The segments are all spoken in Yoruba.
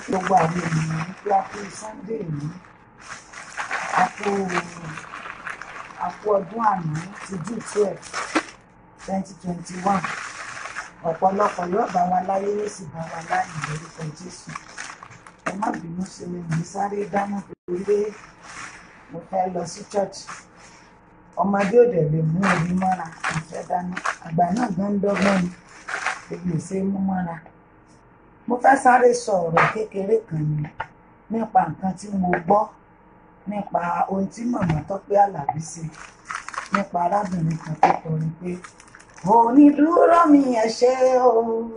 gbogbo àwọn ènìyàn wípé a kú sunday ní a kú a kú ọdún àná ti june twelve twenty twenty one ọ̀pọ̀lọpọ̀ yóò bá wa láyé yóò sì bá wa láyé lórúkọ jésù ẹ má bínú sí mi ní sáré dáná torí pé mo fẹ́ lọ sí church ọmọdé ò dẹ̀ lè mú omi mọ́ra mo fẹ́ dáná àgbà náà gan ń dọ́gbọ́n ni èmi ò ṣe é mú mọ́ra mo fẹ́ sáré sọ ọ̀rọ̀ kékeré kan ni nípa nǹkan tí mo gbọ́ nípa ohun tí màmá Tọ́pẹ́ Àlàbí ṣe nípa arábìnrin kan tó kọrin pé onídúró mi ẹ ṣé o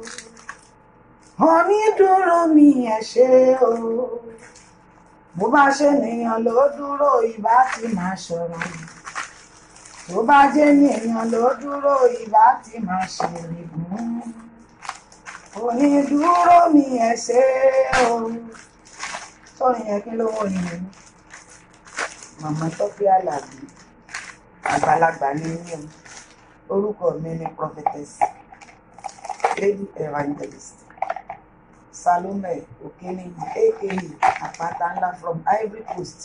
onídúró mi ẹ ṣé o bó bá ṣe nìyàn ló dúró ìbá ti máa sọ̀rọ̀ tó bá jẹ́ nìyàn ló dúró ìbá ti máa ṣèrègùn onídúró mi ẹ ṣé o sọrin yẹn kí ló wọ nìyẹn màmá Tọ́pẹ́ Àlàbí àgbàlagbà ní ní o orúkọ mi ni prophetess lady evangelist Salome Okeniyi aka àpáta ńlá from Ivory Coast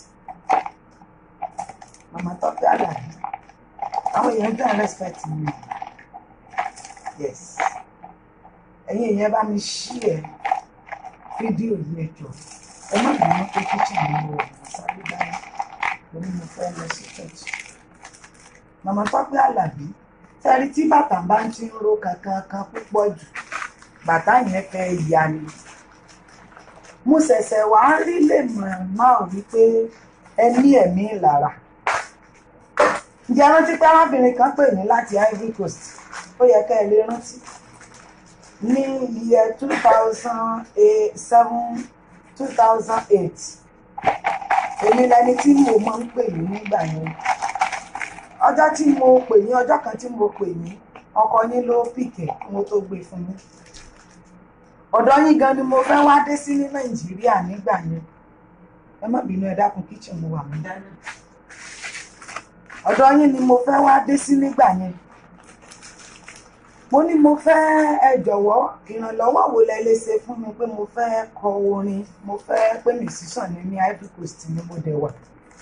màmá Tọ́pẹ́ Àlàbí àwọn èèyàn jẹ́ respect mi yes ẹ̀yin èèyàn bá mi ṣí ẹ̀ fídíò yìí ẹ jọ̀ọ́ ẹ má bínú pé kíchìn mi wọ̀ sáré dáná lórí mo fẹ́ lọ sí church màmá Tọ́pẹ́ Àlàbí sẹ́rí tí bàtà bá ń ti ń ro kankan kan púpọ̀ jù bàtà yẹn fẹ́ ya ni mo ṣẹ̀ṣẹ̀ wá rí lè mọ̀ náà wípé ẹ ní ẹ̀mí ìlara ǹjẹ́ rántí pé arábìnrin kan pè mí láti Ivory Coast ó yẹ ká ẹ lè rántí ní iye two thousand seven two thousand eight èmi lẹni tí mo máa ń pè ní nígbà yẹn ọjọ́ tí mo pè ní ọjọ́ kan tí mo pè ní ọkọ yín ló pìkẹ́ mo tó gbé fún yín ọ̀dọ̀ yín gan ni mo fẹ́ wá dé sí ní nàìjíríà nígbà yẹn ẹ má bínú ẹ dákun kíchìn mo wà mí dáná ọ̀dọ̀ yín ni mo fẹ́ wá dé sí nígbà yẹn mo ní mo fẹ́ ẹ jọ̀wọ́ ìrànlọ́wọ́ wo lẹ lè ṣe fún mi pé mo fẹ́ kọ orin mo fẹ́ pé mi sísàn ní ní Ivory Coast ni mo dẹ̀ wà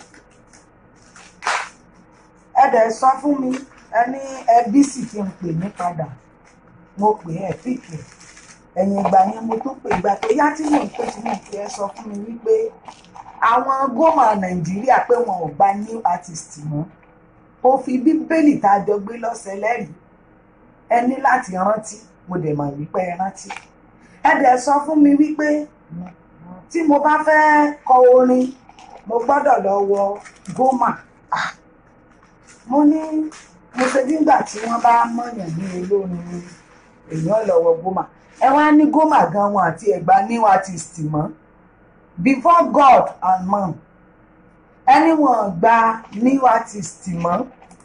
ẹ dẹ̀ sọ fún mi ẹ ní ẹbí sì kí n pè ní padà mo pè ẹ pìkì ẹ̀yìn ìgbà yẹn mo tún pè ìgbà tó yá tí mò ń pè tí mò ń pè ẹ sọ fún mi wípé àwọn gómà Nàìjíríà pé wọn ò gba new artist mọ́ ó fi bíbélì tá a jọ gbé lọ́sẹ̀ lẹ́rìí ẹ ní láti rántí mo dẹ̀ mọ̀ wípé ẹ rántí ẹ dẹ̀ sọ fún mi wípé tí mo bá fẹ́ kọ orin mo gbọ́dọ̀ lọ wọ gómà mo ní mo ṣe nígbà tí wọ́n bá mọ̀yàn ní olórin èèyàn lọ wọ gómà ẹ wá ní gómà gan wọn àti ẹ̀gbá new artist mọ́ before God and man ẹni wọn gba new artist mọ́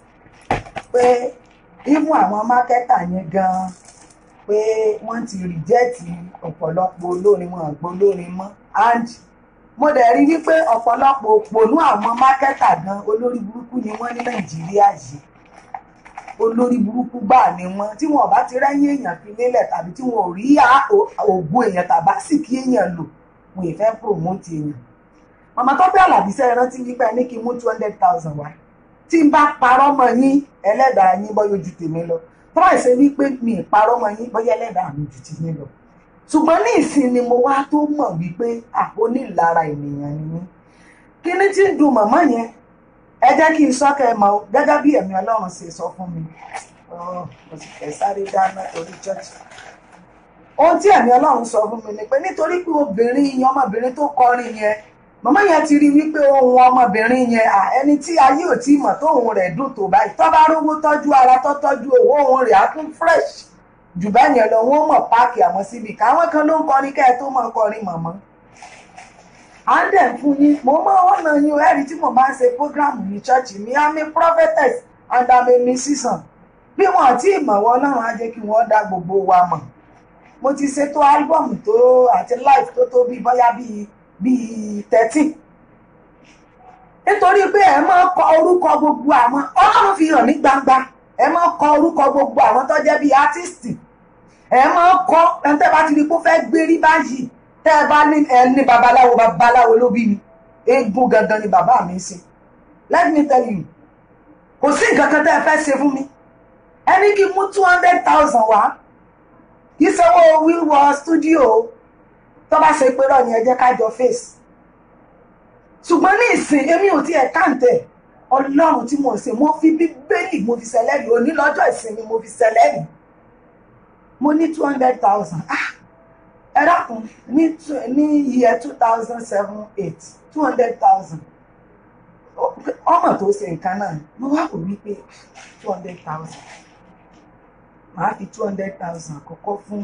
pé even àwọn mákẹ́tà yẹn gan pé wọ́n ti rìjẹ́ẹ̀tì ọ̀pọ̀lọpọ̀ olórin wọn àgbọ̀ olórin mọ́ and mo dẹ̀ rí wípé ọ̀pọ̀lọpọ̀ òpònú àwọn mákẹ́tà gan olórí burúkú ni wọ́n ní nàìjíríà yìí olórí burúkú gbà ni wọ́n tí wọn ò bá ti rẹ́yìn èèyàn fi lélẹ̀ tàbí tí wọn ò rí ògùn èèyàn tàbá sì kí èèyàn lò wọn ì fẹ́ promote èèyàn màmá Tọ́pẹ́ Àlàbí sẹ́yìn rántí wípé ní kí n mú two hundred thousand wá tí n bá parọ́ mọ́ yín ẹlẹ́dàá yín bọ́yọ̀ ju tèmi lọ tọ́ ẹ̀ ṣe wípé mi ì parọ́ mọ́ yín bọ́yọ̀ ẹlẹ́dàá mi ju ti yín lọ ṣùgbọ́n ní ìsìn ni mo wá tó mọ̀ wípé onílára ènìyàn ni mí kí ni tí ń dùn màmá yẹn ẹ jẹ́ kí n sọ́kẹ́ mọ́ gẹ́gẹ́ bí ẹ̀mí ọlọ́run ṣe sọ fún mi mo sì fẹ́ sáré dáná torí chọ́ọ̀chì ohun tí ẹ̀mí ọlọ́run sọ fún mi ni pé nítorí pé obìnrin yẹn ọmọbìnrin tó kọrin yẹn màmá yẹn ti rí wípé ohun ọmọbìnrin yẹn ẹni tí ayé ò tí mọ̀ tóun rẹ̀ dùn tó báyìí tó bá rówó tọ́jú ara tó tọ́jú owó òun rẹ̀ á tún fresh jù bẹ́ẹ̀ yẹn lọ wọ́n mọ̀ páàkì àwọn síbi káwọn kan ló ń kọrin kẹ́ ẹ tó mọ̀ kọrin mọ̀mọ́. à ń dẹ̀ fún yín mo máa wọ́n náà yín o ẹ̀rí tí mo bá ń ṣe prógráàmù ní ṣọ́ọ̀ṣì mi I'm a prophetess and I'm a musician bí wọn àti ìmọ̀wọ́ ọlọ́run á jẹ́ kí wọ́n dá gbogbo wa mọ̀ mo ti ṣètò álbọ̀mù tó àti live tó tó bí bóyá bíi bíi thirteen nítorí pé ẹ máa kọ orúkọ gbogbo àwọn ọlọ́run fi hàn ní gbangba ẹ máa kọ orúkọ gbogbo àwọn tó jẹ́ bíi artist ẹ máa kọ ẹni tẹ́ bá ti rí pé ó fẹ́ gbérí báyìí tẹ́ ẹ bá ní ẹ ní babaláwo babaláwo ló bí mi eégún gangan ni bàbá mi ń ṣe let me tell you kò sí nǹkan kan tẹ́ ẹ fẹ́ ṣe fún mi ẹni kí n mú two hundred thousand wá kì í sanwó wíwọ stúdíò tó bá ṣe pé rọ ni ẹ jẹ́ ká jọ face ṣùgbọ́n ní ìsìn èmi ò tiẹ̀ káǹtẹ̀ ọlọ́run tí mo ń sìn mo fi bíbélì mo fi ṣẹlẹ́rì òní lọ́jọ́ ìsinmi mo fi ṣẹlẹ́rì mo ní two hundred thousand ah ẹ dákun ní ní iye two thousand seven eight two hundred thousand ọmọ tó ṣe nǹkan náà mo wá kò wí pé two hundred thousand màá fi two hundred thousand àkọ́kọ́ fún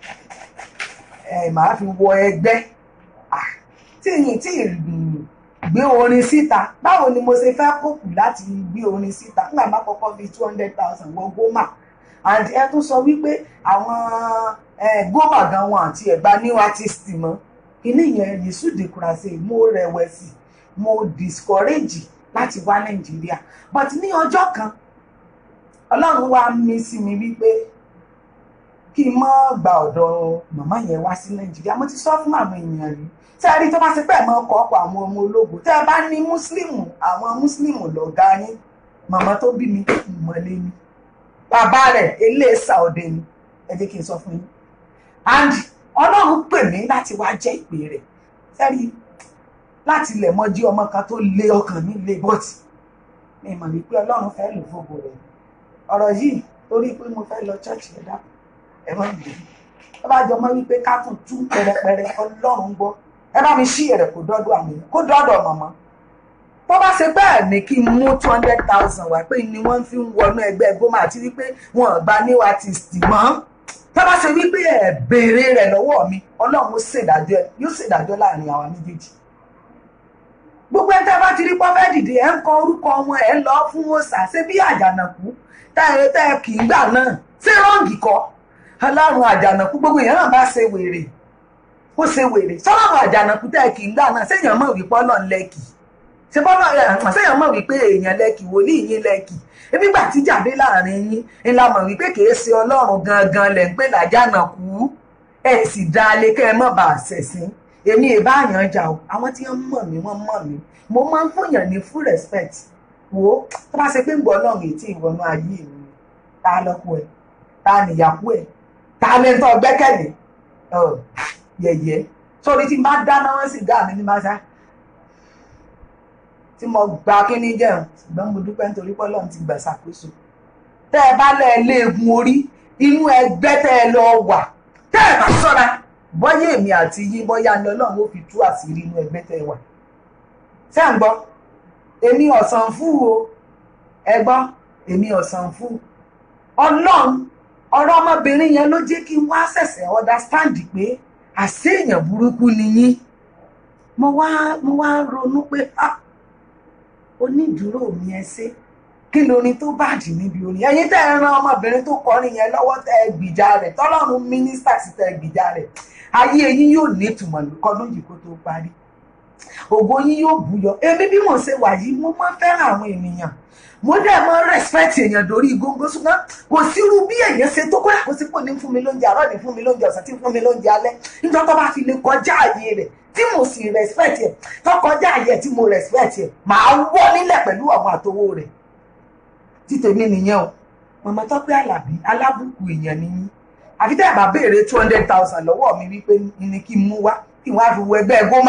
ẹ màá fi wọ ẹgbẹ́ ah tí yìí tí ì gbé orin síta báwo ni mo ṣe fẹ́ kókù láti gbé orin síta nígbà má kọ́kọ́ fi two hundred thousand wọ gómà and ẹ tún sọ wípé àwọn gómà gan wọn àti ẹ̀gbá new artist mọ́ kíní yẹn yìísù dìkùràṣe mo rẹ̀wẹ̀sì mo discourage láti wá nàìjíríà but ní ọjọ́ kan ọlọ́run wá mí sí mi wípé kí n má gba ọ̀dọ̀ màmá yẹn wá sí nàìjíríà mo ti sọ fún àwọn èèyàn rí tẹ́ ẹ rí tó bá ṣe pé ẹ̀ máa ń kọ́ ọ̀pọ̀ àwọn ọmọ ológun tẹ́ ẹ bá ní múslímù àwọn múslímù lọ̀gá yín màmá tó bí mi ìmọ̀lé ni bàbá rẹ̀ eléèsà òde ni ẹ jẹ́ kí n sọ fún yín and ọlọ́run pè mí láti wá jẹ́ ìpè rẹ̀ sẹ́rí láti ilẹ̀ mọ́ jí ọmọ kan tó lé ọkàn mi lé bọ́ọ̀tì mi mọ̀ wípé ọlọ́run fẹ́ lò fògo rẹ̀ ọ̀rọ̀ yìí torí pé mo fẹ́ lọ ṣọ́ọ̀ṣì ẹ̀dá ẹ̀ mọ́ ìgbé tó bá jọ mọ́ wípé ká tún tú pẹrẹpẹrẹ ọlọ́run gbọ́ ẹ bá mi ṣí ẹ̀rẹ̀ kó dọ́dọ̀ àwọn èèyàn kó dọ́dọ̀ mọ̀mọ́ tó bá ṣe bẹ́ẹ̀ ni kí n mú two hundred thousand wá pé ni wọ́n fi ń wọnú ẹgbẹ́ gómà àti wípé wọn gba new artist mọ́ tó bá ṣe wípé ẹ̀ béèrè rẹ̀ lọ́wọ́ mi ọlọ́run ó ṣèdájọ́ ẹ yóò ṣèdájọ́ láàrin àwa méjèèjì gbogbo ẹ̀ tẹ́ bá ti rí pọ́fẹ́ dìde ẹ̀ ń kọ orúkọ wọn ẹ̀ ń lọ fún òòṣà ṣé bí àjànàkú tẹ́ ẹ kì í gbà náà ṣé rọ́ǹgì kọ́ ọlọ́run àjànàkú gbogbo èèyàn náà bá ṣe wèrè ó ṣe wèrè sọ́lọ́run àjànàkú tẹ́ kì í gbà náà séèyàn mọ̀ wípé ọlọ́run lẹ́kì ṣe bọ́lá ẹ̀ séèyàn mọ̀ wípé èèyàn lẹ́kì wòlíì yín lẹ́kì ebi gbà tí jáde láàrin yín ńlá mọ̀ wípé kìí ṣe ọlọ́run gangan lẹ̀ ń pè lájànàkú ẹ̀ sì dá alẹ́ kẹ́ ẹ mọ̀ bá a ṣẹ̀sìn èmi ì bá yàn jà o àwọn tí wọ́n mọ̀ mí wọ́n mọ̀ mí mo máa ń fòyàn ní full respect wo tó bá ṣe pé ń gbọ́ ọlọ́run ètí ìwọ̀nù ayé mi ta lọ́kọ ẹ̀ ta nìyàwó ẹ̀ ta lẹ́ńtọ́ gbẹ́kẹ̀lé yẹ̀yẹ́ sórí tí n bá dáná wọn sì dá mi ní máa ṣá tí mo gba kíní jẹun ṣùgbọ́n mo dúpẹ́ nítorí pé Ọlọ́run ti gbà ṣàkóso tẹ́ ẹ bá lẹ́ léegun orí inú ẹgbẹ́ tẹ́ ẹ lọ wà tẹ́ ẹ bá ṣọ́ra bọ́yá èmi àti yín bọ́yá ni Ọlọ́run ó fi tú àṣírí inú ẹgbẹ́ tẹ́ ẹ wà ṣé à ń gbọ́ èmi ọ̀sán fún o ẹ gbọ́ èmi ọ̀sán fún Ọlọ́run ọ̀rọ̀ ọmọbìnrin yẹn ló jẹ́ kí n wá ṣẹ̀ṣẹ̀ understand pé àṣé èèyàn burúkú ni yín mo wá mo wá ronú pé ah onídùúró mi ẹ ṣe kí lórin tó bàjẹ́ níbi orin ẹ̀yin tẹ́ ẹ ran ọmọbìnrin tó kọrin yẹn lọ́wọ́ tẹ́ ẹ gbìjà rẹ̀ tọ́lọ́run mínísítà sí tẹ́ ẹ gbìjà rẹ̀ ayé yín yóò ní ìtumọ̀ kọ́dún yìí kó tó parí ògo yín yóò búyọ èmi bí mo ṣe wà yìí mo máa ń fẹ́ràn àwọn ènìyàn mo dẹ̀ mọ́ respect èèyàn lórí góńgó ṣùgbọ́n kò sírú bí èèyàn ṣe tó kódà kó sí pò ní fún mi lóúnjẹ àárọ̀ ní fún mi lóúnjẹ ọ̀sán tí fún mi lóúnjẹ alẹ́ níjọ́ tó bá fi lè kọjá àyè rẹ̀ tí mo sì respect ẹ̀ tó kọjá àyè tí mo respect ẹ̀ màá wọ́ nílẹ̀ pẹ̀lú àwọn àtowó rẹ̀ tí tèmi nìyẹn o màmá Tọ́pẹ́ Àlàbí alábùkù èèyàn nìyí àfi tẹ́ ẹ̀ bá béèrè two hundred thousand lọ́wọ́ mi wípé ní kí n mú wá kí n wá fi wọ ẹgbẹ́ gómà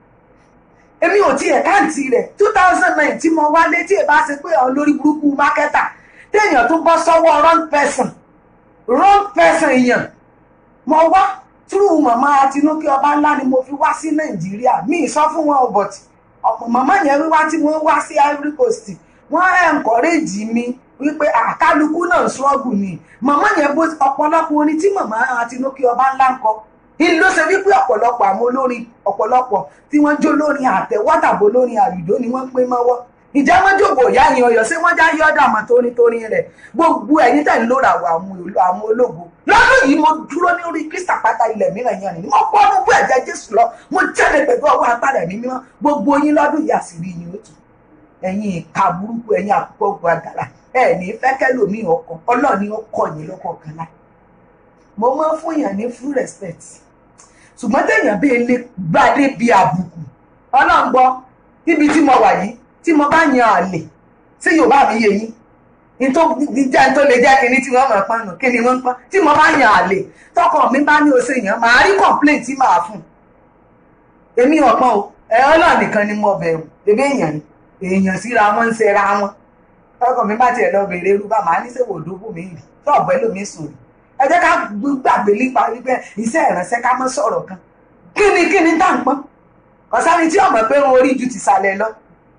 èmi ò tiẹ̀ káǹtì rẹ̀ two thousand nine tí mo wálé tí ẹ bá ṣe pé àwọn lórí burúkú mákẹ́tà téèyàn tún bọ́ sọ́wọ́ wrong person wrong person èèyàn mo wá túrú màmá Tinúkẹ́ ọba ńlá ni mo fi wá sí Nàìjíríà mi ì sọ fún wọn but ọ̀pọ̀ màmá yẹn wíwá tí wọ́n wá sí Ivory Coast wọ́n encourage mi wípé àkálukú náà struggle ni màmá yẹn bó ọ̀pọ̀lọpọ̀ orin tí màmá Tinúkẹ́ ọba ńlá ń kọ ìlú ló ṣe wípé ọ̀pọ̀lọpọ̀ àwọn olórin ọ̀pọ̀lọpọ̀ tí wọ́n jó lórin àtẹ̀wọ́tàbó lórin àlùdó ni wọ́n pín mọ́wọ́ ìjà wọn jòkó ìyá yẹn ọyọ ṣé wọ́n já yọ́dà mọ́ tónítóní rẹ̀ gbogbo ẹ̀yin tẹ̀ ń lóra àwọn ológo lọ́dún yìí mo dúró ní orí kristi àpáta ilẹ̀ mìíràn yẹn ni mo pọ́ ní bú ẹ̀jẹ̀ jésù lọ mo jáde pẹ̀lú ọwọ́ agbára ẹ̀mí mímọ́ gbogbo yín lọ́dún yìí àṣírí yín ó tù ẹ̀yin ìka burúkú ẹ̀yin àkókò gbàdàrà ẹ̀ ní fẹ́kẹ́lòmí ọkọ̀ ọlọ́ọ̀ni ọkọ̀ yín lọ́kọ̀ọ̀kan láì mo máa ń fún yàn ní full respect ṣùgbọ́n téèyàn bí ilé gbadé bí àbùkù ọlọ́run gbọ́ níbi tí mo wà yìí tí mo bá yan àlè tí yorùbá mi yé yín nítorí jẹ́ tó lè jẹ́ kíní tí wọ́n mọ̀ pọ́n nù kí ni wọ́n ń pọ́n tí mo bá yan àlè tọkọ mi bá ní oṣù yàn màá rí complaint tí màá fún èmi ọ̀pọ̀n o ẹ ọlọ́run nìkan ni mo bẹ̀rù ebí èèyàn ni èèyàn síra wọn ń ṣera wọn tọkọ mi bá tiẹ̀ lọ bèrè irú bá màá ní sèwò òdòbò mi rì tọ́ọ̀bù ẹlòmíì sòrò ẹ jẹ́ ká gbàgbé nípa wípé iṣẹ́ ìránṣẹ́ ká mọ́ sọ̀rọ̀ kan kí ni kí ni tá à ń pọ́n ọ̀sánni tí ọmọ pé wọn orí ju ti sàlẹ̀ lọ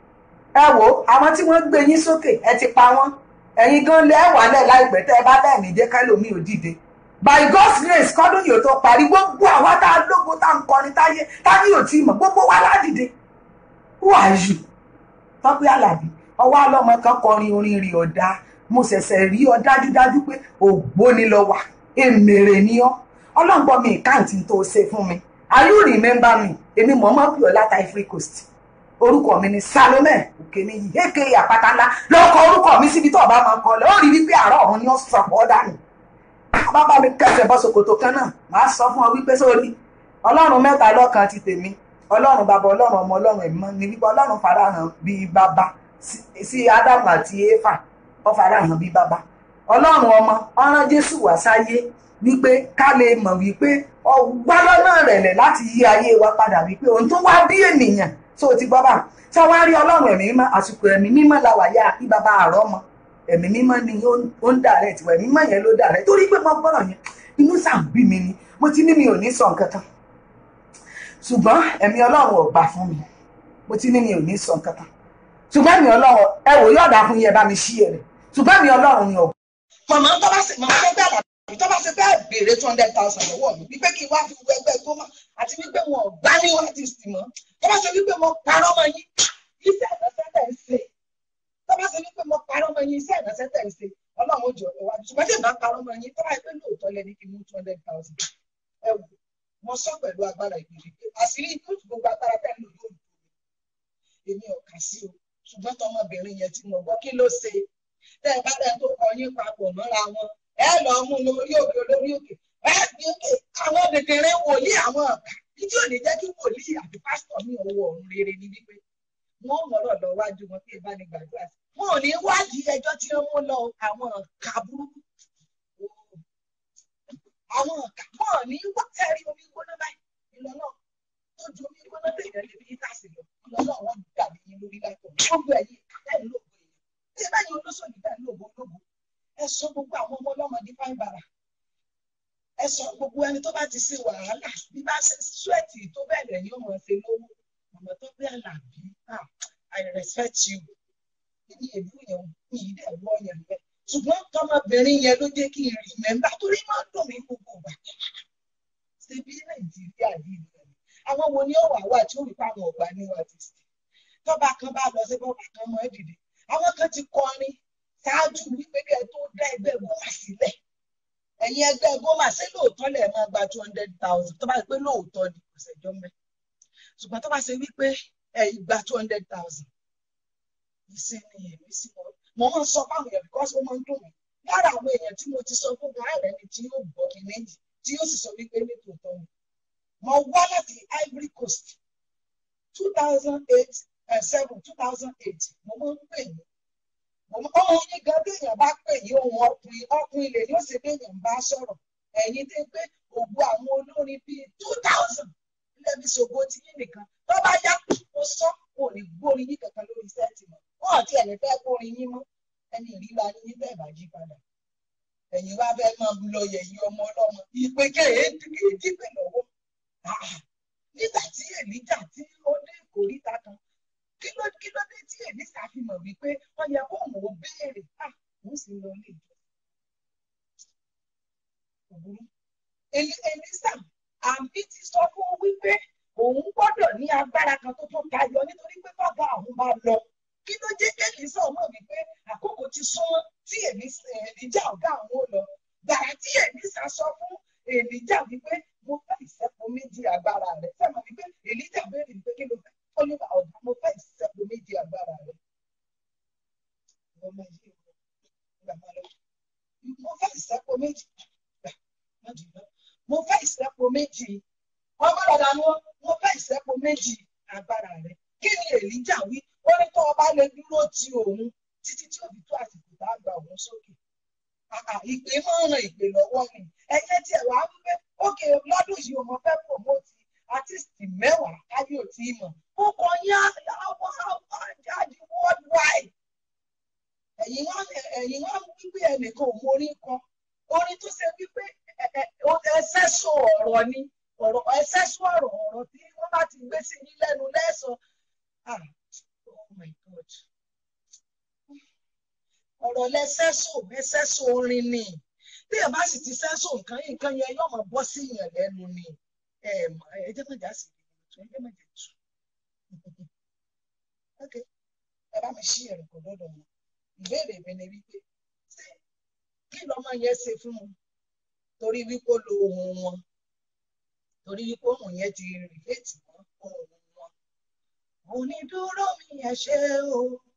ẹ wò àwọn tí wọ́n gbé yín sókè ẹ ti pa wọ́n ẹ̀yin gan lẹ́ wà lẹ̀ láìpẹ́ tẹ́ ẹ bá bẹ́ẹ̀ ní jẹ́ kẹ́lòmí ò dìde by God's grace kọ́dún yóò tó parí gbogbo àwa tá a lógun tá a ń kọrin táyé táyé ò tí mọ̀ gbogbo wa ládìde who are you Tọ́pẹ́ Àlàbí ọwọ́ alọ́mọ kan kọrin orin rí ọ̀dà mo ṣẹ̀ṣẹ̀ rí ọ dájúdájú pé ògbóni lọ wà èmèrè ni ọ́ ọlọ́ngbọ́n mi ìkáǹtì tó ṣe fún mi are you remember me èmi mọ̀ọ́mọ́ pè ọ́ láta Ivory Coast orúkọ mi ni Salome Òkèníyì èké àpáta ńlá lọ́kọ̀ orúkọ mi síbi tó ọba máa ń kọ́ lẹ́ ó rí wípé àárọ̀ ọ̀run ni ó sọ ọ́ dànù bàbá mi kẹsẹ̀ bọ́ ṣòkòtò kan náà màá sọ fún ọ wípé sórí ọlọ́run mẹ́ta lọ́kan ti tèmi ọlọ́run bàbá ọlọ́run ọmọ ọlọ́run ẹ̀mọ́ ni wípé ọlọ́run farahàn bíi bàbá sí Ádámù àti Éfà ó farahàn bíi bàbá ọlọ́run ọmọ ọ̀ràn Jésù wá sáyé wípé ká lè mọ̀ wípé ọgbà lọ́nà rẹ̀lẹ̀ láti yí ayé wa padà wípé òun tó wá bí ènìyàn tó ti gbọ́ bá tí wọ́n á rí ọlọ́run ẹ̀mí mímọ́ àsìkò ẹ̀mí mímọ́ la wà yá kí bàbá àárọ̀ mọ́ ẹ̀mí mímọ́ ni ó ń dà rẹ̀ tiwọn ẹ̀mí mímọ́ yẹn ló dà rẹ̀ torí pé mo gbọ́dọ̀ yẹn inú sàn bí mi ni mo ti ní mi ò ní sọ nǹkan kan ṣùgbọ́n ẹ̀mí ọlọ́run ò gbà fún mi mo ti ní mi ò ní sọ nǹkan kan ṣùgbọ́n ẹ̀mí ọlọ́run ẹ wò yọ̀ọ̀dà fún yẹn bá mi ṣí ẹ̀rẹ̀ ṣùgbọ́n ẹ̀mí ọlọ́run ni ò. màmá tó bá ṣe màmá tó bẹ́ẹ̀ làbí tó bá ṣe bẹ́ẹ̀ béèrè two hundred thousand lọ́wọ́ mi wípé kí n wá fi wọ ẹgbẹ́ tó mọ̀ àti wípé wọn ò gbá ní artist mọ́ tó bá ṣe wípé mo parọ́ mọ́ yín iṣẹ́ ìránṣẹ́ tẹ̀ ń ṣe tó bá ṣe wípé mo parọ́ mọ́ yín iṣẹ́ ìránṣẹ́ tẹ̀ ń ṣe ọlọ́run ó jọ ìwádìí ṣùgbọ́n tí ìbá parọ́ mọ́ yín tó bá yẹ pé lóòótọ́ lẹ́ni kí n mú two hundred thousand ẹ wò mo sọ pẹ̀lú agbára ìgbèrè pé àṣírí yóò tún gbogbo agbára bẹ́ẹ̀ lò yóò dùn èmi ò kà sí o ṣùgbọ́n tọmọbìnrin yẹn tí mo gbọ́ kí ló ṣe tẹ́ ẹ bá dẹ́ tó kọ yín papọ̀ mọ́ra wọn ẹ lọ mú lórí òkè lórí òkè ẹ gbé òkè àwọn kékeré wòlíì àwọn ọ̀gá tí ò ní jẹ́ kí wòlíì àti pásítọ̀ ní owó ọ̀run rere ni wípé wọn ò mọ̀rọ̀ lọ wájú wọn tí ẹ bá ní gbàdúrà sí wọn ò ní wádìí ẹjọ́ tí wọ́n mú lọ àwọn ọ̀gá burúkú àwọn ọ̀gá wọn ò ní wá tẹ́rí omi gbóná báyìí ìlọ́nà tó ju omi gbóná tẹ̀yẹ̀ lè fi tàṣì lọ ìlọ́nà wọn dàbí yín lórí láìpẹ́ gbogbo ẹ̀yìn lẹ́yìn lóògùn èèyàn tí ẹ bá yẹ olóṣèlú bẹ́ẹ̀ lóògùn ológun ẹ sọ gbogbo àwọn ọmọ ọlọ́mọdé fáin bàrà ẹ sọ gbogbo ẹni tó bá ti ṣe wàhálà bí bá ṣe súwẹ̀tì tó bẹ́ẹ̀ lẹ́yìn ọmọ ṣe lówó ọmọ tó bẹ́ẹ̀ Àlàbí I respect you ní èlú yẹn ní ilé ẹ̀wọ́ yẹn bẹ́ẹ̀ ṣùgbọ́n tọmọbìnrin yẹn ló jẹ́ kí n rí mẹ́mbà torí máa ń dùn mí gbogbo ìgbà ṣe bí Nàìjíríà yìí nìyẹn àwọn wo ni ó wà wá tí ó rí fáwọn ọgbà ní artist tọ́ba kan bá lọ sí bọ́ba kan mọ́ dìde àwọn kan ti kọrin ṣáájú wípé kẹ́ ẹ tó dá ẹgbẹ́ gómà sílẹ̀ ẹ̀yin ẹgbẹ́ gómà ṣé lóòótọ́ lẹ̀ máa gba two hundred thousand tó bá ṣe pé lóòótọ́ ni kò ṣẹjọ́ mẹ́ ṣùgbọ́n tó bá ṣe wípé ẹ̀yin gba two hundred thousand ìsinmi èmi sí wọn mo máa ń sọ fáwọn èèyàn because ó máa ń dùn mí lára àwọn èèyàn tí mo ti sọ fún gan ààrẹ ni tí yóò gbọ́ mi méjì tí yóò sì sọ wípé ní tòótọ́ ni mo wá láti Ivory Coast two thousand eight seven two thousand eight mo máa ń pè yín ọmọ yín gan téèyàn bá pè yín ohun ọkùnrin ọkùnrin lè ní òsè téèyàn bá sọ̀rọ̀ ẹ̀yin tẹ́ pé ògbó àwọn olórin bíi two thousand lẹ́bi ṣògo ti yín nìkan tó bá yá mo sọ kò ní gbórin yín kankan lórí sẹ́ẹ̀tì mọ́ wọn àti ẹ̀yìn fẹ́ gbórin yín mọ́ ẹni ìríra ni yín bẹ́ẹ̀ bá jí padà ẹ̀yin wá fẹ́ máa lọ yẹ̀yìn ọmọ ọlọ́mọ ìpè kéèdì pè lọ́wọ́ nígbà tí èlíjà tí ó dé ìkórìtà kan kí ló kí ló dé tí èmi ṣàfihàn wípé wọ́n yẹ kó òun ò béèrè à òun sì lọ ilé ìjọ. Elisa àmì ti sọ fún wípé òun gbọ́dọ̀ ní agbára kan tó tún tayọ nítorí pé bàbá àwọn bá lọ. Kí ló jẹ́ kí Elisa mọ̀ wípé àkókò ti súnmọ́ tí Èlíjà ọ̀gá àwọn ò lọ. Gbàrà tí Elisa sọ fún Èlíjà wípé mo fẹ́ ìṣẹ́kù méjì agbára rẹ̀. Sẹ́wọ̀n wípé Èlíjà béèrè wípé kí ló fẹ́ ó ní ọ̀gá mo fẹ́ ìṣẹ́kù méjì agbára rẹ̀. mo fẹ́ ìṣẹ́kù méjì mo fẹ́ ìṣẹ́kù méjì wọ́n bá dàda wọn wọ́n fẹ́ ìṣẹ́po méjì agbára rẹ̀ kí ni èlíjà wí ó ní tó ọba lè dúró ti òun títí tí òbí tó àsìkò tá a gba òun sókè ìpè máa ń ran ìpè lọ́wọ́ ni ẹ̀yẹ tí ẹ̀ wá ń pẹ́ ókè lọ́dún yìí ọmọ fẹ́ promote artiste mẹ́wàá káyé ò tí ì mọ̀ ó kọ yá àwọn àjáde worldwide ẹ̀yin wá ẹ̀yin wá wípé ẹnìkan ò mórí kan orin tó ṣe wípé ẹsẹ̀ sọ ọ̀rọ̀ ni ọ̀rọ̀ ẹsẹ̀ sọ ọ̀rọ̀ ọ̀rọ̀ tí wọ́n bá ti gbé sí yín lẹ́nu lẹ́sọ̀ ah oh my god ọ̀rọ̀ lẹ́sẹ̀sọ ẹsẹ̀sọ orin ni bí ẹ bá sì ti sẹ́sọ nǹkan yìí nǹkan yẹn yóò máa bọ́ sí yàn lẹ́nu ni ẹ ẹ jẹ́ mọ̀jà sí i ẹ jẹ́ mọ̀jà tù ok ẹ bá mi ṣí ẹ̀rọ kọ̀ lọ́dọ̀ wọn ìbéèrè mi ni wípé ṣé kí lọ́mọ yẹn ṣe fún wọn torí wípé ó lo ohun wọn torí wípé ohun yẹn ti rìlẹ́tì mọ́ ohun wọn onídúró mi yẹn ṣe o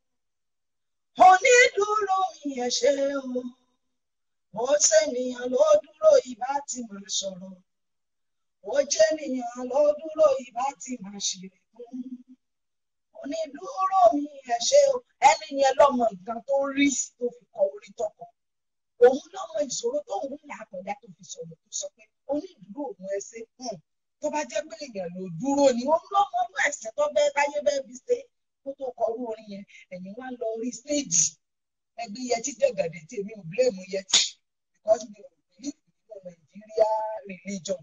onídúró mi ẹ ṣé o ó ṣènìyàn ló dúró ìbá ti máa sọ̀rọ̀ ó jẹ́nìyàn ló dúró ìbá ti máa ṣeré fún onídúró mi ẹ ṣé o ẹni yẹn lọ́mọ nǹkan tó rí tó fi kọ orí tọkọ òun lọ́mọ ìṣòro tó ń là kọjá tó fi sọ̀rọ̀ tó sọ pé onídúró òun ẹ ṣe tó bá jẹ́ pé èèyàn ló dúró ni òun lọ́mọ ọdún ẹ̀sìn tó bẹ́ẹ̀ káyé bẹ́ẹ̀ fi ṣe kó tó kọrú orin yẹn ẹ̀yin wá lọ orí stéèjì ẹgbẹ́ yẹtí jẹ̀gàdẹ̀ tí èmi ò blame yẹtí because mi ò believe nínú Nàìjíríà religion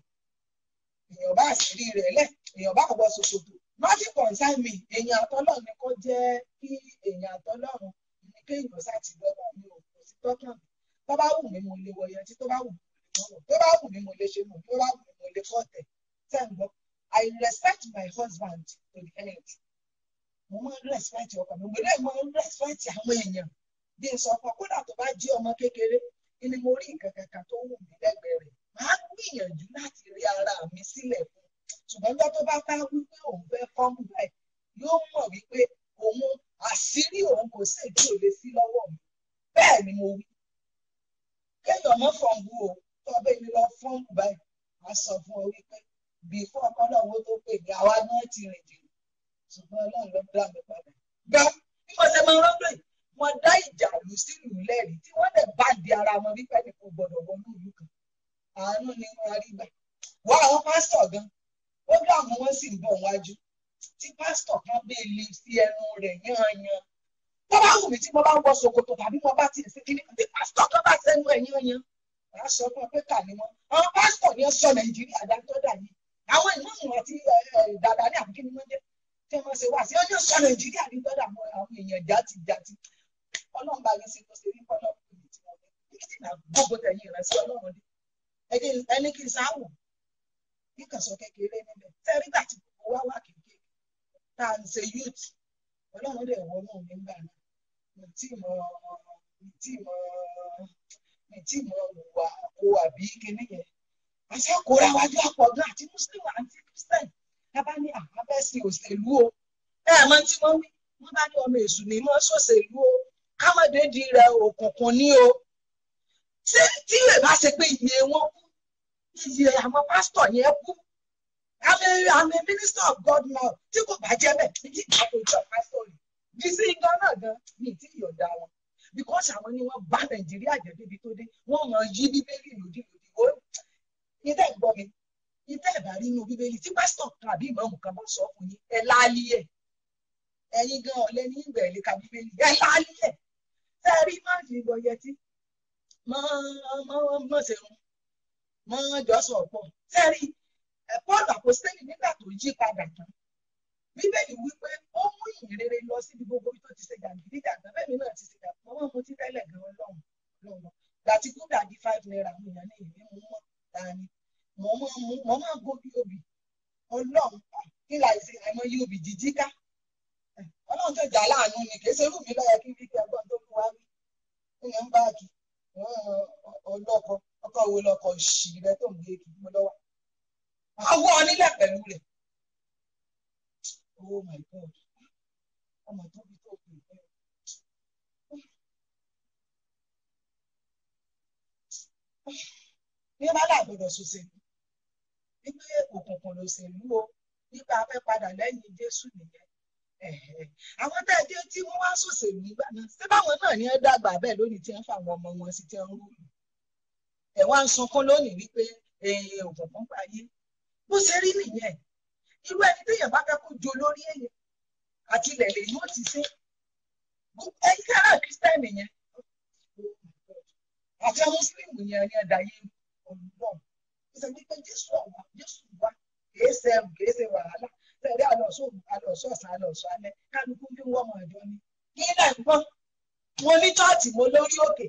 èèyàn bá àṣírí rẹ̀ lẹ̀ èèyàn bá wọ ṣòkòtò nothing concern me èèyàn àtọ́lọ́ ni kò jẹ́ kí èèyàn àtọ́lọ́run ní kéèyàn ṣàti lọ́wọ́ mi ò kò sí tọ́kàn mi tó bá wù mí mo lè wọ yẹtí tó bá wù mí mo lè wọ tó bá wù mí mo lè ṣe mọ̀ tó bá wù mí mo lè kọ́tẹ̀ tẹ́ ń gbọ́ I respect my husband to the end mo máa ń respect ọkọ mi mo lè máa ń respect àwọn èèyàn bí n sọ fún kódà tó bá jí ọmọ kékeré ni mo rí nǹkan kankan tó wù mí lẹ́gbẹ̀ẹ́ rẹ̀ máa gbìyànjú láti rí ara mi sílẹ̀ fún ṣùgbọ́n lọ́ tó bá ká wípé òun fẹ́ fọ́ọ̀mù báyìí yóò mọ̀ wípé òun àṣírí òun kò sí èdè ò lè sí lọ́wọ́ mi bẹ́ẹ̀ ni mo wí kéèyàn mọ́ fọ́ọ̀mù o tó bẹ́ẹ̀ ni lọ fọ́ọ̀mù báyìí a sọ fún ọ wípé bí fún ọkọ náà wo tó pè mí àwa náà ti rìn jìnnà ṣùgbọ́n ọlọ́run ló dá mi padà. gbà bí mo ṣe máa ń rọ́pò yìí wọ́n dá ìjà lù sílùú lẹ́rìí tí wọ́n dẹ̀ bá di ara wọn wípé ní kò gbọ́dọ̀ wọnú ìlú kan. àánú ni wọ́n rí gbà. wọ́n àwọn pásítọ̀ gan ó dá àwọn wọn sì ń bọ̀ wájú tí pásítọ̀ kan bẹ́ẹ̀ lè fi ẹnu rẹ̀ yányan. tó bá wù mí tí mo bá ń wọ ṣòkòtò tàbí mo bá ti ṣe kíní tí pásítọ̀ kan bá sẹ́nu ẹ̀ yányan. wàá sọ fún ọ pé kà ní wọn. àwọn pásítọ̀ ni ó sọ nàìjíríà dáńtọ́ dà yìí. àwọn ìmáàmù àti dàdà ní àbíkí ni wọ́n jẹ́ tí wọ́n ṣe wá sí ọjọ́ sọ nàìjíríà ní tọ́jà mọ́ àwọn èèyàn jáde jáde ọlọ́run bá yín sí kó ṣe rí kọ́lọ́ kùnú tí wọ́n fẹ́ kí tí náà gbogbo tẹ̀yìn rẹ̀ sí ọlọ́run dé ẹni kí n sáwọ̀ kí kàn sọ kékeré níbẹ̀ tẹ́rí gbà tí gbogbo wá wà kékeré tá à ń ṣe youth ọlọ́run dẹ̀ wọ́n náà nígbà náà mi tí mo mi tí mo mi tí mo wà kó àbí kíní yẹn àṣà kóra wájú àpọ̀jù àti muslim àti christian bá ní àbẹ́sí òṣèlú o ẹ mọ tí wọ́n wí wọ́n bá ní ọmọ èṣù ní mọ́ sòṣèlú o kámọ́déjì rẹ̀ òkùnkùn ní o tí tí lè bá ṣe pé iye wọn kú iye àwọn pásítọ̀ yẹn kú àmì àmì minister of God now tí kò bá jẹ́ bẹ́ẹ̀ ní tí ìjọba ìjọ pásítọ̀ rẹ̀ bí sí gan náà gan ní tí ìyọ̀dá wọn because àwọn ni wọ́n bá Nàìjíríà jẹ́ débi tó dé wọ́n mọ̀ yí bíbélì lòdì lòdì ó ìdá ìgbọ́ mi ìdá ìbá rí inú bíbélì tí pásítọ̀ kan àbí ìmọ̀ọ́mù kan bá sọ fún yín ẹ láálí ẹ̀ ẹ̀yin gan ọ̀lẹ́ ní ìgbà ìlú ka bíbélì ẹ láálí ẹ̀ tẹ́ ẹ rí má fi ìbọn yẹtí mọ́ mọ́ mọ́ ṣerun mọ́ jọ́sọ̀ pọ̀ tẹ́ ẹ rí Paul àpòstélì nígbà tó yí padà tán bíbélì wípé ó mú ìyìn rere lọ síbi gbogbo tó ti ṣe jàǹdùkú jàǹdùkú bẹ́ẹ̀ mi náà ti ṣe jàǹdùkú mọ́ mo ti tẹ́lẹ̀ gan ọlọ́run ọlọ́run gbàtí kúndà di five naira mo yàn ní ìwé mo mọ̀ dání mo máa mú mo máa gbóbi obì ọlọ́run kí láì ṣe àìmọ̀ yí obì jíjí ká ọlọ́run tó jà láàánú ni kì í ṣe irú mi lọ́yẹ kí wípé ẹgbọ́n tó fún wa rí ìyẹn ń báàgì ọlọ́kọ ọkọ wo lọkọ ṣì rẹ tó ń gbé kí mo lọ́wọ́ àwọ̀ onílẹ̀ pẹ̀lú rẹ̀ oh my god ọmọ tó bí tó pè é ní bá dà gbọdọ̀ ṣoṣe wípé òkùnkùn lòṣèlú o nípa afẹ́ padà lẹ́yìn Jésù nìyẹn Ẹ̀hẹ̀. àwọn tá a dé tí wọ́n wá sòṣèlú nígbà náà ṣé báwọn náà ní ẹ dàgbà bẹ́ẹ̀ lónìí tí wọ́n fa àwọn ọmọ wọn sí tí wọ́n ń rúlù ẹ̀ wá ń sunkún lónìí wípé èèyàn òkùnkùn payé bó ṣe rí nìyẹn irú ẹni téèyàn bá fẹ́ kó jo lórí èèyàn àti ilẹ̀ lè yóò ti ṣe ẹ̀yin kára kírísítẹ́nì yẹn àti àwọn mùsùlùmí yẹn ní ẹ̀dá yìí olùdó ó sọ wípé Jésù ọ̀wá Jésù wá kìí ṣe ẹrù kìí ṣe wàhálà tẹ̀lé àlọ́sọ àlọ́sọ ọ̀sán àlọ́sọ alẹ́ kálukú bí wọ́n mọ̀ ẹ̀dọ́ ni kí náà ń gbọ́ mo ní chọ́ọ̀tì mo lórí òkè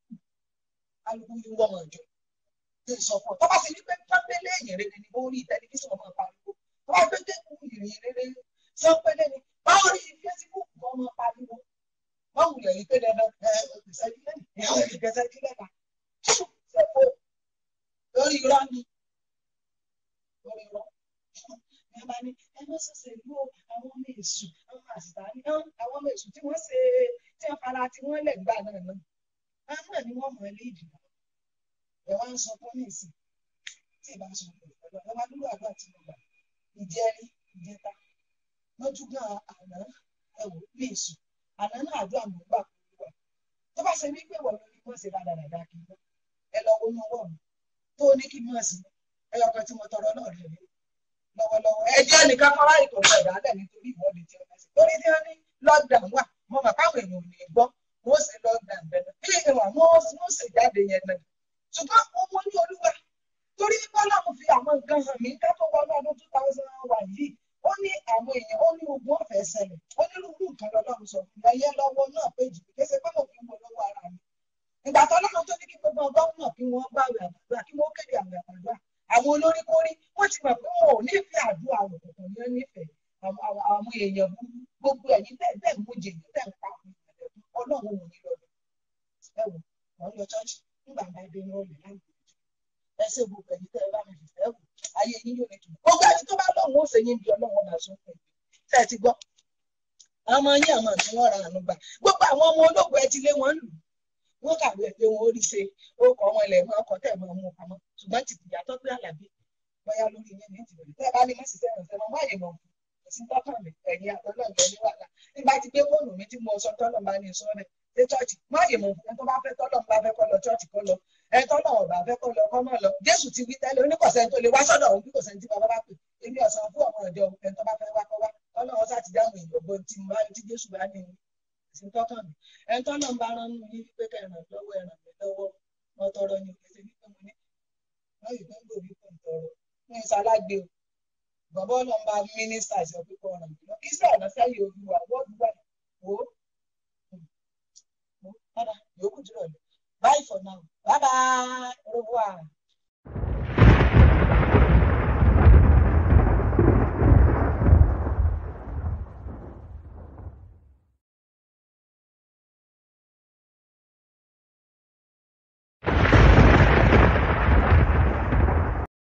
kálukú bí wọ́n mọ̀ ẹ̀dọ́ kí n sọ fún ọ tó bá ti ní pé pọ́npẹ́lẹ́ èèyàn rere ni mo rí tẹlifíṣàn ọmọ pariwo tó bá gbé kékun ìrìn rere sọ́pẹ́lẹ́ ni báwo rí fésibúùkù ọmọ pariwo báwo lè rí pé dandan ẹ ìgbésẹ̀ kílẹ̀ ẹ ẹ ìgbésẹ̀ kílẹ̀ ká ṣẹ̀fọ́ lórí irọ́ ni lórí irọ́ ẹ bá ní ẹ má ṣẹ̀ṣẹ̀ lú àwọn ọmọ èṣù àwọn àṣìṣà ní àwọn ọmọ èṣù tí wọ́n ṣe tí wọ́n fara tí wọ́n lẹ̀ gbà náà náà àwọn náà ni wọ́n mọ̀ ẹ́ léèdì náà ẹ wá ń sọ fún mi sí tí ìbá sọ fún ìfọdọ ẹ wá dúró àgbà tí mo gbà ìjẹrí ìjẹta lójúgbà àná ẹ wò bí èṣù àná náà àdúrà mọ̀ gbà kúrú wà tó bá ṣe wípé wọ́n lórí wọ́n ṣe dáadáa kí n bọ́ ẹ lọ wo ní ọwọ́ mi tó ní kí n mọ̀ sí ẹyọ kan tí mo tọrọ náà rẹ̀ rí lọ́wọ́lọ́wọ́ ẹjẹ́ nìkan kọ́ra ìkọ̀kọ̀ ìdálẹ̀ nítorí ìwọ́de tí wọ́n ṣe torí tí wọ́n ní lockdown wà mo mọ̀ káwọn èèyàn ò ní gbọ́ wọ́n ṣe lockdown bẹ̀rẹ̀ bí ìwọ̀n wọ́n ṣe jáde yẹn náà ṣùgbọ́n ọmọ ní olúwa torí bọ́lá mo fi àwọn nǹkan hàn mí ká tó wọnú ọdún two thousand and one yìí ó ní àwọn èèyàn ó ní ogun ọ̀fẹ́ ṣẹlẹ̀ ó ní irú nǹkan lọ́lọ́run sọ fún mi ẹyẹ lọ́wọ́ náà péjì kí ṣe pé mo fi ń wo lọ́wọ́ ara mi ìgbà tó lọ́run tó ní kí gbogbo gómìnà kí wọ́n bá àwẹ̀ àdúrà kí wọ́n kéde àwẹ̀ àdúrà àwọn olórí kórí wọ́n ti mọ̀ pé wọn ò nífẹ̀ẹ́ àdúrà àwọn òkùnkùn ní nífẹ̀ẹ́ àwọn èèyàn gbogbo ẹ̀yìn bẹ́ẹ̀ bẹ́ẹ̀ mú jèyí bẹ́ẹ̀ ń pa àwọn èèyàn ọlọ́run ò ní lọ́dọ̀ ẹ wò wọ́n lọ ṣọ́ọ̀ṣì nígbà bá dé ní ọ̀lẹ́ láì ẹ ṣe gbogbo ẹ̀yin tẹ́ ẹ bá mi fìfẹ́ wò ayé yín yóò lè tù gbogbo ẹni tó bá lọ́wọ́ ó ṣe yín bí ọlọ́wọ́ máa sún fún mi tẹ́ ẹ ti gbọ́ ọmọ yín àmọ́ tí wọ́n ra àánú gbà gbogbo àwọn ọmọ ológun ẹ ti lé wọn lù wọ́n kàwé ẹ pé wọn ó rí ṣe orúkọ wọn ilẹ̀ wọn ọkọ̀ tẹ̀ wọn mú pamọ́ ṣùgbọ́n ti tìyàtọ̀ pé àlàbí bóyá lórí yín ní ìtìbẹ̀rẹ̀ tẹ́ ẹ bá ní mọ̀ sí sẹ́yìn ọ̀sẹ̀ wọn wáyé mọ̀ sí tọ́kàn mi ẹ̀yìn àtọ́lọ́ ìgbẹ́ ní wàhálà nígbà tí gbé fóònù mi tí mo sọ tọ́lọ̀ bá ní sọ rẹ̀ dé chọ́ọ̀chì má yè mọ̀ ẹni tó bá fẹ́ tọ́lọ̀ bá fẹ́ kọ́ lọ chọ́ọ̀chì kọ́ lọ ẹni tọ́lọ̀ ọ̀bà fẹ́ kọ́ lọ kọ́ mọ́ lọ Jésù ti wí tẹ́lẹ̀ oníkọ̀sẹ́ tó lè wá sọ́dọ̀ òun bí kò sẹ́ni tí bàbá bá pè èmi ọ̀sán fún ọmọ ìjọ ẹni tó bá fẹ́ wá kọ́ wá tọ́lọ̀ wọn sáà ti dáhùn ìyọ̀bọ tí mo bá tí Jésù bá ní sí tọ́kàn mi ẹni tọ́lọ̀ ń bá rán nínú yín wípé kẹ́ ràn lọ́wọ́ ẹ ràn mí lọ́wọ́ wọn tọrọ ni òkè sí wípé mo ní wọ́n yìí fẹ́ gbòòrí kò ń tọrọ ní ìsàlágbé o bàbá ọlọ́run bá mínísítà sọ pé kọ́ ràn mí lọ kí sí ọ̀nà sẹ́yìn olúwa